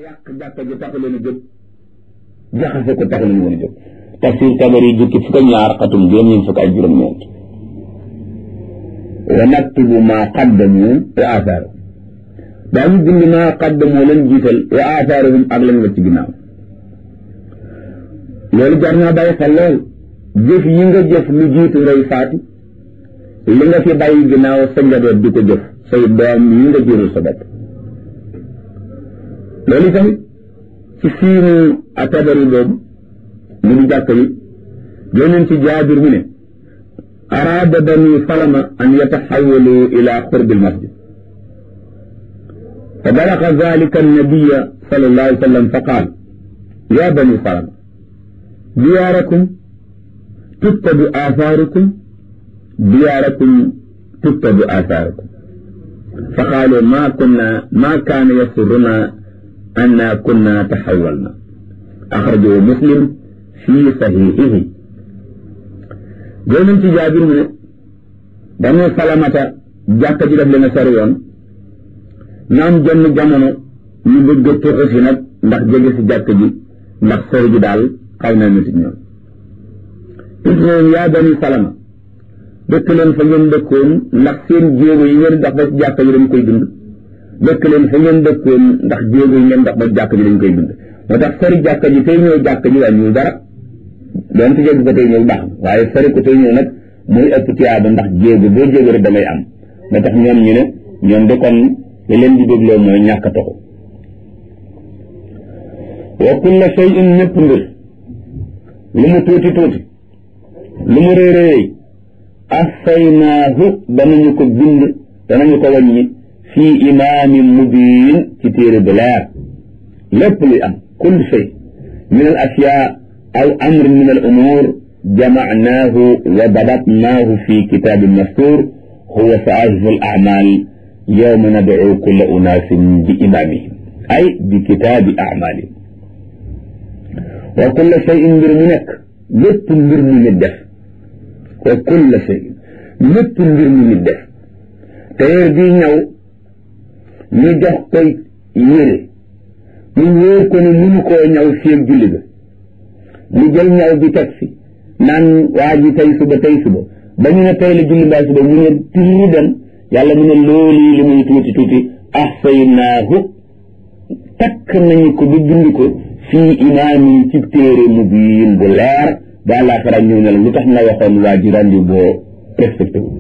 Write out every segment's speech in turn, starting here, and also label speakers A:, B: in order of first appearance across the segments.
A: yàq jàkka ji taxu leen a jóg jaxase ko taxu leen woon a jóg tafsir tabari jukki fukk ak ñaar xatum juróom ñeent fukk ak juróom ñeent wa naktubu maa qaddamu wa athaaru daañu bind maa qaddamu leen jiital wa athaaruhum ak lañ la ci ginnaaw loolu jar naa bàyyi xel lool jëf yi nga jëf lu jiitu ngay faatu li nga fi bàyyi ginnaaw sa njaboot di ko jëf say doom yi nga jurul sa bopp loolu tamit ci siinu a tabari boobu mu di jàkk yi yoneen ci jaabir mu ne araada bani salama an yataxawalu ila qurbi almasjid fa balaga dalika annabiya sal allah alih sallam fa qaal ya bani salama diyaarakum tuttabu athaarukum diyaarakum tuttabu athaarukum fa qaalu ma kunna ma kaana yasuruna anna kunna taxawalna axrajahu muslim fi saxiixihi joonañ ci jaabir mu ne dañu salamata jàkka ji def leen a sori woon ñoom jenn jamono ñu bëgg a tuxu si nag ndax jege si jàkka ji ndax sori ji daal xaw na nit ñoom it ñoom yaa bani salama dëkk leen fa ngeen dëkkoon ndax seen jéego yi ngeen dox ba ci jàkka ji dañ koy dund dëkk leen fa ngeen dëkkoon ndax jéego yi ngeen dox ba jàkka ji dañ koy dund moo tax sori jàkka ji tey ñëw jàkka ji wàññiwul dara doon te jéego ko tey ñëw baax waaye sori ko tey ñëw nag muy ëpp tiyaaba ndax jéego boo jéego rek damay am moo tax ñoom ñu ne ñoom de kon li leen di dégloo mooy ñàkk a toxu wa kulla shay'in ñëpp mbir lu mu tuuti tuuti lu mu réy réy ahsaynaahu danañu ko bind danañu ko wàññi fii imaamin mubiin ci téere bu leer lépp luy am kull shay min al ashyaa aw amr min al umuur jamacnaahu wa dabatnaahu fi kitaabin mastuur huwa saahifu al acmaal yowma nadcu kulla unaasin bi imaamihim ay bi kitaabi acmaalihim wa kulla shayin mbir mu nekk lépp mbir mu nit def wa kulla shayin lépp mbir mu nit def tailleur bii ñëw ñu jox koy yére mu wóor ko ne mënu koo ñaw fii ak julli ga mu jël ñaw bi teg fi naan waa ji tey suba tey suba ba ñu ne tey la julli mbaa suba mu ne tiri dem yàlla mu ne loolu li muy tuuti tuuti ahsaynaahu takk nañu ko ba bind ko fii imaamin ci téere mu biin bu leer ba àllaaxira ñëw ne la lu tax nga waxoon waa ji rendi boo respecté wu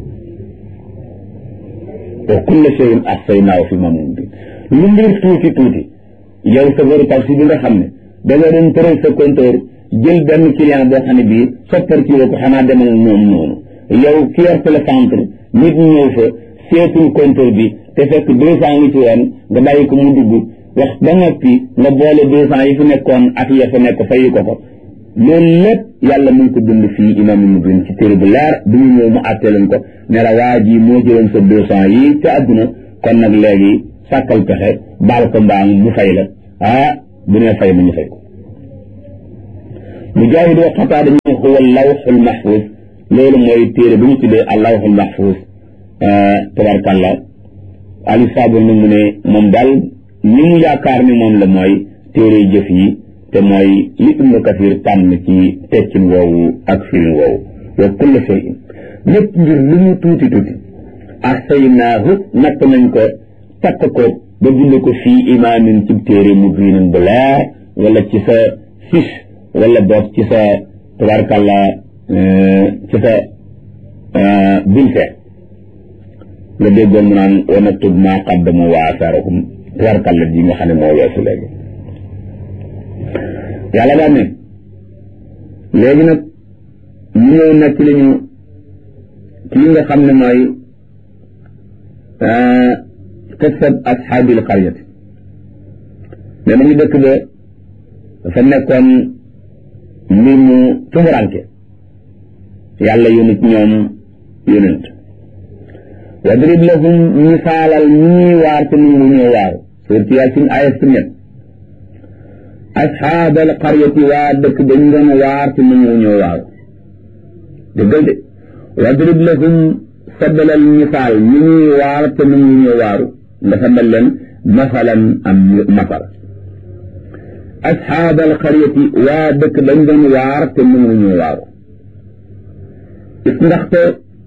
A: wa kulla shay'in ahsaynaahu fi imaamin mubiin lu mbir tuuti tuuti yow sa veru taxi bi nga xam ne da nga doon tëral sa compteur jël benn client boo xam ne bii soppar ci ko xanaa demal moom noonu yow ki yor télécentre nit ñëw fa seetul compteur bi te fekk deux cent ngi ci woon nga bàyyi ko mu dugg wax ba noppi nga boole deux cent yi fi nekkoon ak ya fa nekk fayi ko ko loolu lépp yàlla mu ngi ko dund fii imaam mu bind ci téere bu leer bi ñu ñëw mu àtte leen ko ne la waa ji moo jëloon sa deux cent yi ca àdduna kon nag léegi sàkkal pexe baal ko mbaam mu fay la ah bu nee fay mu ñu fay ko mujaahid wa xataa dañu huwa lawxul mahfuus loolu mooy téere bi ñu tuddee al lawxul mahfuus tabarkàlla ali saabu nag mu ne moom daal ni mu yaakaar ni moom la mooy téere jëf yi te mooy li ibnu kasir tànn ci teccin woowu ak firin woowu wa kulla shay'in lépp mbir lu mu tuuti tuuti ahsaynaahu natt nañ ko takk ko ba bind ko fii imaamin ci téere mu biinin bu leer wala ci sa fiche wala boog ci sa tabarkàlla ci sa bulletin nga déggoon mu naan wa naktub maa qaddamu wa asaarahum tabarkàlla ji nga xam ne moo weesu léegi yàlla daan ne léegi nag ñu ñëw nekk li ñu kii nga xam ne mooy qissat ashaabil qaryati ne nañu dëkk ba dafa nekkoon mbir mu tumuranke yàlla yónni ci ñoom yónent wadrib lahum misaalal ñii waar te nu ñëw waaru suurti yaasin aaya si ñett asxaabal qaryati waa dëkk ba ñu doon waar te nu ñëw waaru dëggal de wadrib lahum saddalal misaal ñi ñuy waar te nu ñëw waaru nga saddal leen masalan am masal asxaabal xaryati waa dëkk dañ doon waar te mënuñu waaru is ndaxte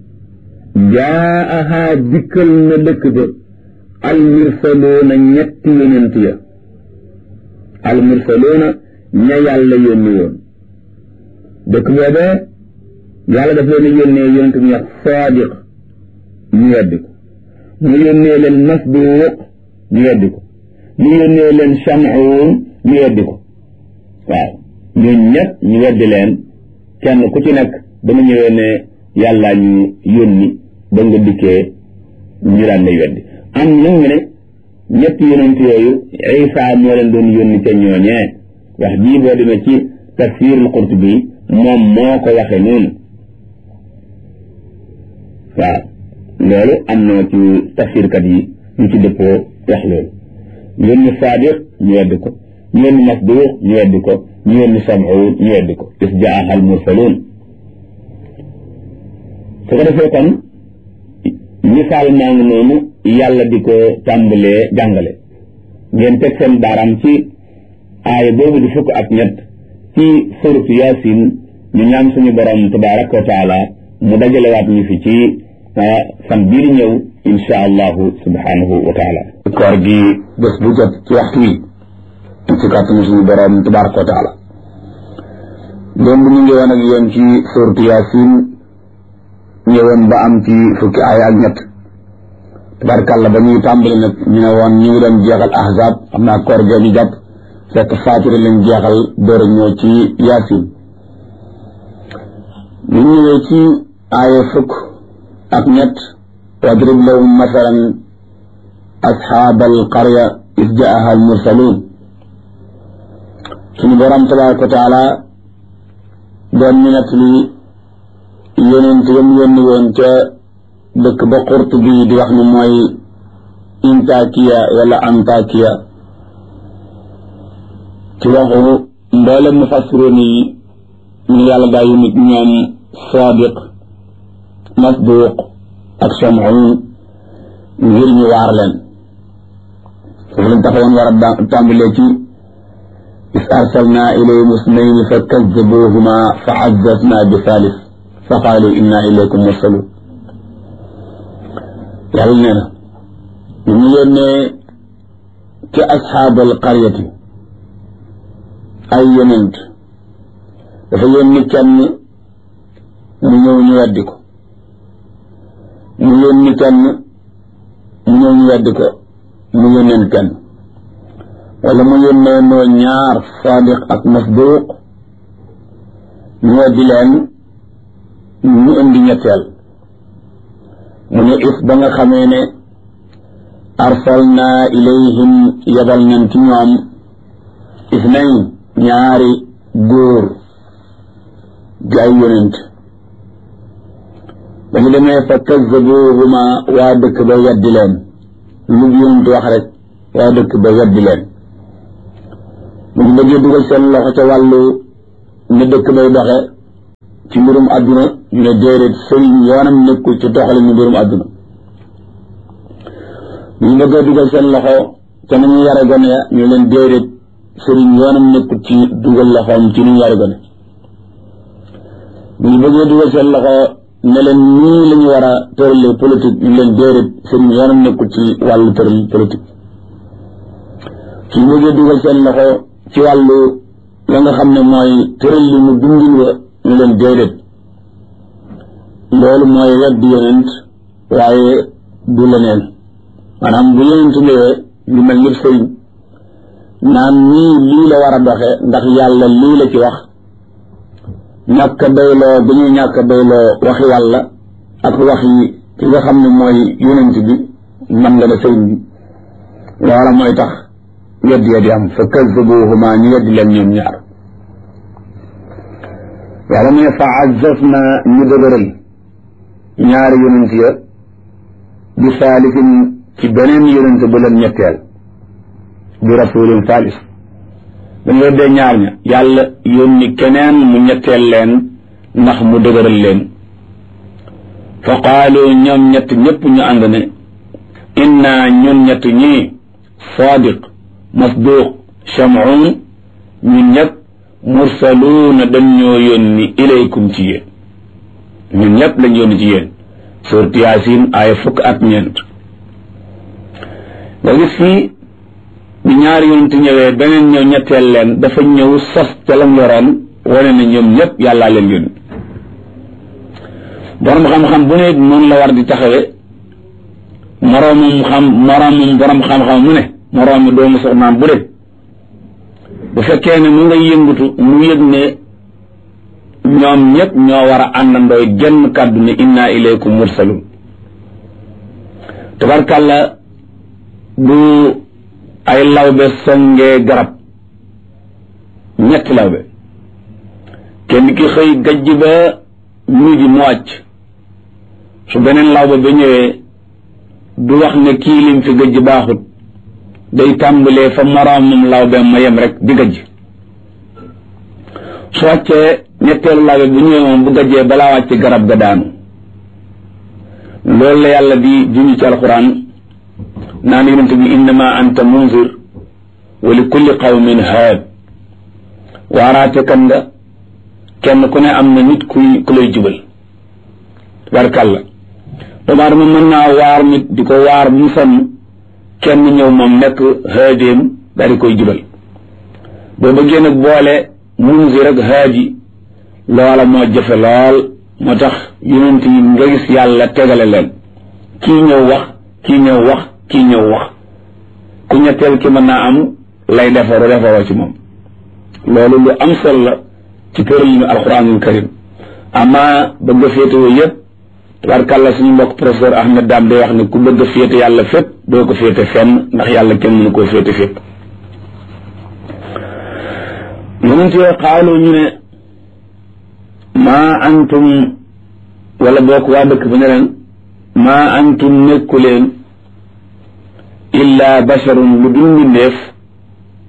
A: jaaha dikkal na dëkk ba almursaloona ñetti yonent ya almursaloona ña yàlla yónni woon dëkk boobee yàlla daf leen yónnee yonent ñu wax saadiq ñu weddi ko mu yónnee leen masduuq ñu weddi ko mu yónnee leen shamuun ñu weddi ko waaw ñun ñett ñu weddi leen kenn ku ci nekk dama ñëwee ne yàllaa ñu yónni ba nga dikkee ñu daan lay weddi am nag ñu ne ñetti yonent yooyu Isa moo leen doon yónni ca ñooñee wax jii boo demee ci tafsirul Qurtubi moom moo ko waxe noonu waaw loolu am na ci tafsirkat yi ñu ci dëppoo wax loolu yónni Saadiq ñu weddi ko ñu yónni Masduuq ñu weddi ko ñu yónni Sam'uun ñu weddi ko is jaaha al mursaluun su ko defee kon misaal maa ngi noonu yàlla di ko tàmbalee jàngale ngeen teg seen baaraam ci aaya boobu di fukk ak ñett ci suratu Yaasin ñu ñaan suñu borom tabaraka wa taala mu dajalewaat ñu fi ci fan bii di ñëw insha allahu subhanahu wa taala koor gi bés bu jot ci waxtu wi ci kàttanu suñu borom tabaraka wa taala démb ñu ngi woon ak yéen ci suratu Yaasin ñëwoon ba am ci fukki aaya ak ñett tabarkàlla ba ñuy tàmbali nag ñu ne woon ñu ngi doon jeexal ahzab xam naa koor gee ñu jàpp fekk faatiri lañ jeexal door a ñëw ci yaasin ñu ñëwee ci aaya fukk ak ñett wadrib lahum masalan asxaabal qarya is jaaha al mursaluun suñu borom tabaraka wa taala doon ñu nett li yonent yam yónni woon ca dëkk ba xurt bi di wax ni mooy intakiya wala antakiya ci waxu mboolem mufassiroon yi ñu yàlla daa yu nit ñoom sadiq masduq ak shamuun ngir ñu waar leen foofu lañ taxawoon war a tàmbalee ci is arsalna ilayhim isnayni fa kazzabuhuma fa azzazna bi thalith fa qaalu inna ilaykum mursalun yàlla nee na ñu ñu yónnee ci asxaabal qaryati ay yonent dafa yónni kenn mu ñëw ñu weddi ko mu yónni kenn mu ñëw ñu weddi ko mu yónneen kenn wala mu yónnee noo ñaar saadiq ak masduuq ñu weddi leen ñu indi ñetteel mu ne if ba nga xamee ne arsalna ilayhim yabal nañ ci ñoom isnayn ñaari góor di ay yonent ba ñu demee fa kazzabuhuma waa dëkk ba weddi leen lu yonent wax rek waa dëkk ba weddi leen mu ñu bëggee dugal seen loxo ca wàllu ne dëkk bay doxe ci mbirum àdduna ñu ne déedéet sëriñ yoonam nekkul ci doxale ñu mbirum àdduna ñu bëggee dugal seen loxo ca nañu yare gone ya ñu leen déedéet sëriñ yoonam nekkul ci dugal loxoom ci ñu yare gone ñu bëggee dugal seen loxo ne leen nii la ñu war a tëralee politique ñu leen déedéet sëriñ yoonam nekkul ci wàllu tëral politique suñu bëggee dugal seen loxo ci wàllu la nga xam ne mooy tëral li mu dundin wa ñu leen déedéet loolu mooy weddi yonent waaye du leneen maanaam bu yonent ñëwee lu mel ni sëriñ naan nii lii la war a doxe ndax yàlla lii la ci wax ñàkk a doyloo bu ñuy ñàkk a doyloo waxi yàlla ak wax yi ki nga xam ne mooy yonent bi man nga ne sëriñ bi loola mooy tax weddi ya di am fa kazzabuhuma ñu weddi leen ñoom ñaar yàlla mu ne fa azzazna ñu dëgëral ñaari yonent ya bi saalisin ci beneen yonent bu leen ñetteel bi rasulin saalis dañu weddee ñaar ña yàlla yónni keneen mu ñetteel leen ndax mu dëgëral leen fa qaalu ñoom ñett ñëpp ñu ànd ne inna ñun ñett ñii sadiq masduq shamuun ñun ñëpp mursaluuna dañ ñoo yónni ilaykum ci yéen ñun ñëpp lañ yónni ci yéen suurat yaasin aaya fukk ak ñeent nga gis fii bi ñaari yonent ñëwee beneen ñëw ñetteel leen dafa ñëw sos ca lam yoroon wane na ñoom ñëpp yàllaa leen yónni borom xam-xam bu ne noonu la war di taxawe moroomum xam moroomum borom xam-xam mu ne moroomi doomu soxnaam bu de bu fekkee ne mu ngay yëngutu mu yëg ne ñoom ñëpp ñoo war a àndandooy genn kàddu ne inna ilaykum mursalun tabarkàlla bu ay lawbe songee garab ñetti lawbe kenn ki xëy gajj ba midi mu wàcc su beneen lawbe ba ñëwee du wax ne kii lim fi gajj baaxut day tàmbalee fa moroomam lawbe ma yem rek di gajj su wàccee ñetteelu lawbe bu ñëwee moom bu gajjee balaa wàcc garab ga daanu loolu la yàlla di junj ci alxuraan naan yonent bi innama anta munzir wa li kulli qawmin haad waaraate kan nga kenn ku ne am na nit kuy ku lay jubal barkàlla doomu aadama mën naa waar nit di ko waar mu sonn kenn ñëw moom nekk haadéem daal di koy jubal boo bëggee nag boole munzir ak haadi loola moo jëfe lool moo tax yonent yi nga gis yàlla tegale leen kii ñëw wax kii ñëw wax kii ñëw wax ku ñetteel ki mën naa am lay defaru defaroo ci moom loolu lu am solo la ci tëralinu alquranul karim ama bëgg a féetewoo yëpp tabarkàlla suñu mbokk professeur Ahmed Dam day wax ne ku bëgg a féete yàlla fépp doo ko féete fenn ndax yàlla kenn mënu koo féete fépp yonent yooyu xaalu ñu ne maa antum wala bokk waa dëkk ba ne leen maa antum nekku leen illa basharun lu dul mbindeef